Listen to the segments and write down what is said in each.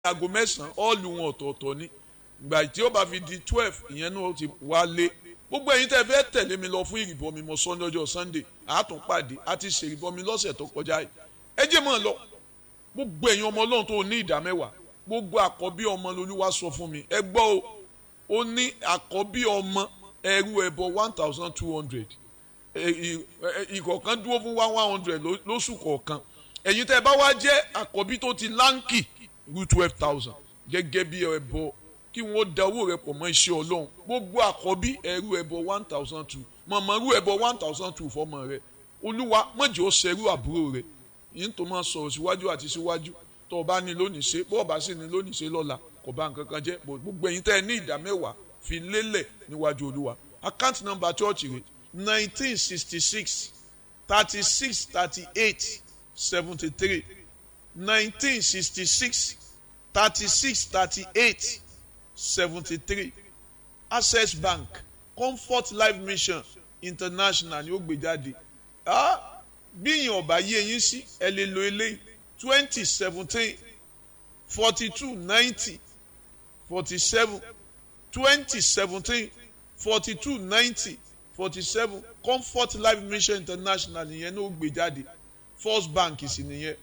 aago mẹ́sàn-án ọ́ọ̀lù wọn ọ̀tọ̀ọ̀tọ̀ ni ìgbà tí ó bá fi di twelve ìyẹn náà ti wá lé gbogbo ẹ̀yin tẹ́ fẹ́ tẹ̀lé mi lọ fún ìrìbọmi mọ́ sunday ọjọ́ sunday àátúnpàdé àti ṣèrìbọmi lọ́sẹ̀ tó kọjá yìí ẹ jẹ́ mọ́ ọ lọ gbogbo ẹ̀yin ọmọ ọlọ́run tó ní ìdá mẹ́wàá gbogbo àkọ́bí ọmọ lolúwa sọ fún mi ẹ gbọ́ o ó ní àkọ́bí ọmọ ẹrú ẹbọ one thousand two hundred ìkọ̀ọ̀kan dúró fún one one hundred lóṣù kọ̀ọ̀kan ẹ̀yin tẹ́ bá wá jẹ́ àkọ́bí tó ti láǹkì rú twelve thousand gẹ́gẹ́ bí ẹbọ kí wọ́n da owó rẹ pọ̀ mọ́ iṣẹ́ ọlọ́run gbogbo àkọ́bí ẹrú ẹbọ one thousand two mọ̀mọ́ rú ẹbọ one thousand two fọmọ rẹ olúwa mọ̀jọ́ ṣẹrú àbúrò rẹ yìí tó máa sọ̀rọ̀ síwájú àti síwájú tó o bá ní lónìí ṣe bó o bá sì ní lónìí ṣe lọ́la kò bá nǹkan kan jẹ́ gbogbo ẹ̀yin tẹ́ ẹ ní ìdá mẹ́wàá fi lélẹ̀ níwájú olúwa account number church rẹ nineteen sixty six thirty six thirty eight seventy three nineteen sixty six thirty six thirty eight seventy three access bank comfort life mission international ni ó gbé jáde bí ìyẹn ọba yé yín sí ẹ lè lo eléyìí twenty seventeen forty two ninety forty seven twenty seventeen forty two ninety forty seven comfort life mission international nìyẹn ní ó gbé jáde first bank sì nìyẹn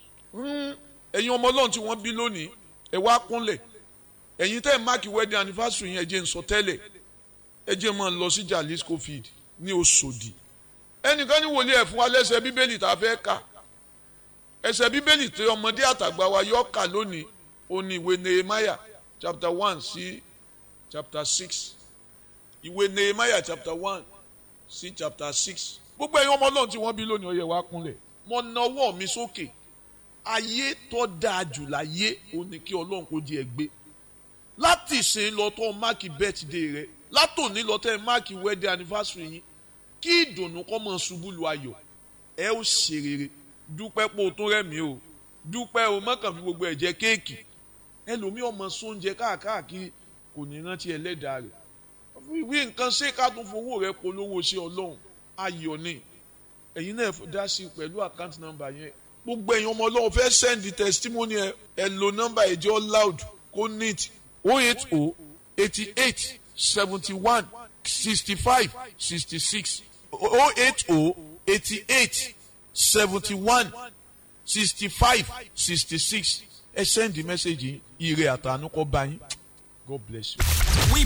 ẹ̀yin ọmọ ọlọ́run tí wọ́n bí lónìí ẹ wá kúnlẹ̀ ẹ̀yin tẹ́ ẹ̀ máàkì wedding anniversary yẹn ẹ jẹ́ n sọ tẹ́lẹ̀ ẹ jẹ́ máa lọ sí Jalisco field ní Òṣòdì ẹnìkan ní wòlíì ẹ̀ fún wa lẹ́sẹ̀ bíbélì tá a fẹ́ kà ẹsẹ̀ bíbélì tí ọmọdé àtàgbà wa yọ kà lónìí ó ní ìwé Nehemiah chapter one sí chapter six ìwé Nehemiah chapter one sí chapter six gbogbo ẹ̀yin ọmọ ọlọ́run tí wọ́n bí lónìí ó yẹ wá kúnlẹ̀ mo na ọwọ́ mi sókè ayé tó dáa jù láyé ó ní kí ọlọ́run kó di ẹgbẹ́ láti ìsìn lọ tó máàkì birthday rẹ látòní lọ tẹ máàkì wedding anniversary yín kí ìdùnnú kọ́ mọ́ ṣubú lu ayọ̀ ẹ ó ṣe rere dúpẹ́ pé o tó rẹ̀mí o dúpẹ́ o mọ́kàn fi gbogbo ẹ̀ jẹ kéèkì ẹlòmíì ọmọ sóúnjẹ káàkiri kò ní rántí ẹlẹ́dàá rẹ̀ wí nǹkan ṣé ká tún fowó rẹ polówó ṣe ọlọ́run ayọ̀ ni ẹ̀yin náà dá sí pẹ̀lú àkáǹtì nọ́mbà yẹn gbogbo ẹ̀yin ọmọ ọlọ́run fẹ́ send testimony ẹ ẹ lo nọ́mbà ẹ̀jẹ̀ loud kó neat o eight o eighty eight seventy one sixty five sixty six o eight o eighty eight seventy one sixty five sixty six ẹ send the message yìí ire àtànú kọ́ bá yín God bless you.